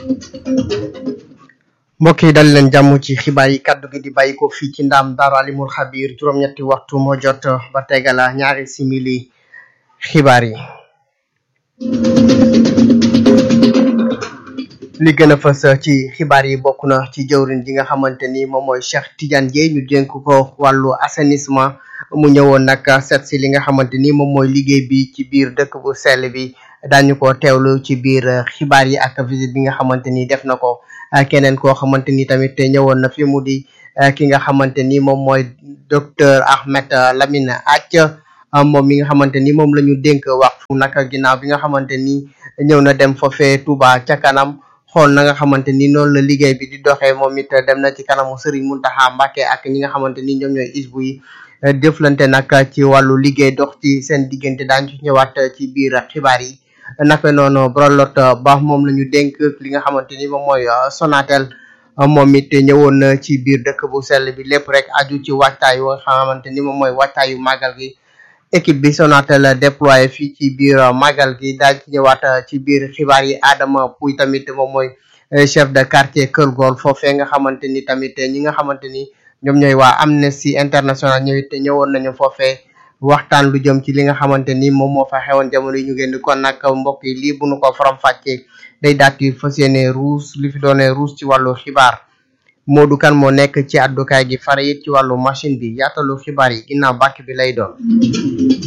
mbokk yi dal leen jàmm ci xibaar yi kaddu gi di bàyyi ko fii ci ndaam daaru alimul xabir juróom-ñetti waxtu moo jot ba tegala ñaari simili xibaar yi li gën a fës ci xibaar yi bokk na ci jëwrin ji nga xamante ni moom mooy Cheikh Tidiane Dièye ñu dénk ko wàllu assainissement mu ñëwoon nag seet si li nga xamante ni moom mooy liggéey bi ci biir dëkk bu sell bi daañu ko teewlu ci biir xibaar yi ak visite bi nga xamante ni def na ko keneen koo xamante ni tamit ñëwoon na fi mu di ki nga xamante ni moom mooy docteur Ahmed Lamine Ath moom mi nga xamante ni moom la ñu dénk wax fu nag ginnaaw bi nga xamante ni ñëw na dem foofee Touba ca kanam xool na nga xamante ni noonu la liggéey bi di doxee moom it dem na ci kanamu Serigne Mountakha Mbacké ak ñi nga xamante ni ñoom ñooy isbu yi jëflante nag ci wàllu liggéey dox ci seen diggante daañu ci ñëwaat ci biir xibaar yi naka noonu Brolot Ba moom la ñu dénk li nga xamante ni moom mooy Sonatel moom it ñëwoon na ci biir dëkk bu sell bi lépp rek aju ci waajtaay yu nga xamante ni moom mooy waajtaayu màggal gi équipe bi Sonatel déployé fii ci biir màggal gi daal ci ñëwaat ci biir xibaar yi Adama Pouy tamit moom mooy chef de quartier Kër Gol foofee nga xamante ni tamit ñi nga xamante ni ñoom ñooy waa Amnesty International ñëwit ñëwoon nañu foofee waxtaan lu jëm ci li nga xamante ni moom moo fa xewoon jamono yi ñu génn kon nag mbokk yi lii bu nu ko faram fàccee day daat yi fas yéene ruus li fi doone ruus ci wàllu xibaar Modou Kane moo nekk ci àddukaay gi fare it ci wàllu machine bi yaatalu xibaar yi ginnaaw bàkk bi lay doon